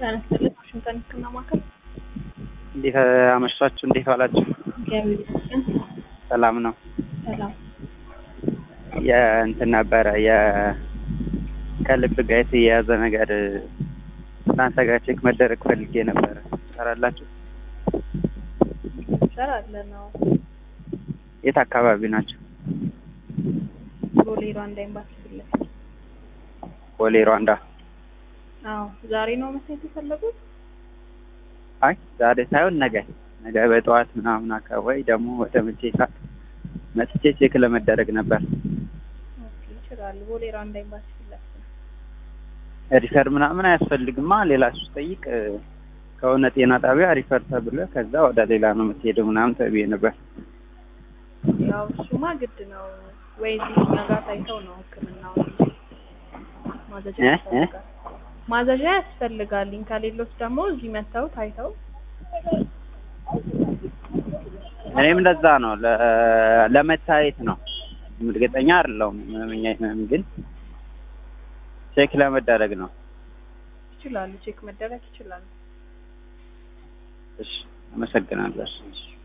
ያነስልት ዋሽንግተን ህክምና ማዕከል እንዴት አመሻችሁ? እንዴት ዋላችሁ? እግዚአብሔር ይመስገን ሰላም ነው። ሰላም። የእንትን ነበረ የ ከልብ ጋር የተያያዘ ነገር እናንተ ጋር ቼክ መደረግ ፈልጌ ነበረ። ትሰራላችሁ? እንሰራለን ነው የት አካባቢ ናቸው? ቦሌ ሩዋንዳ ኤምባሲ ፊት ለፊት። ቦሌ ሩዋንዳ። አዎ ዛሬ ነው መታየት የፈለጉት? አይ ዛሬ ሳይሆን ነገ ነገ በጠዋት ምናምን አካባቢ ደግሞ ወደ መቼ ሰዓት መጥቼ ቼክ ለመደረግ ነበር። ኦኬ ይችላሉ። ቦሌ ሩዋንዳ ኤምባሲ ፊት ለፊት ነው። ሪፈር ምናምን አያስፈልግማ። ሌላ ስጠይቅ ከሆነ ጤና ጣቢያ ሪፈር ተብሎ ከዛ ወደ ሌላ ነው የምትሄደው ምናምን ተብዬ ነበር። ያው እሱማ ግድ ነው ወይ እዚህ እኛ ጋር ታይተው ነው ህክምናው ማዘዣ እ? እ? ያስፈልጋል። ማዘዣ ያስፈልጋል። ከሌሎች ደግሞ እዚህ መጥተው ታይተው እኔም እንደዛ ነው ለ- ለመታየት ነው። እርግጠኛ አይደለሁም ህመምኛ ህመም ግን ቼክ ለመደረግ ነው። ይችላሉ። ቼክ መደረግ ይችላሉ። እሺ አመሰግናለሁ። እሺ።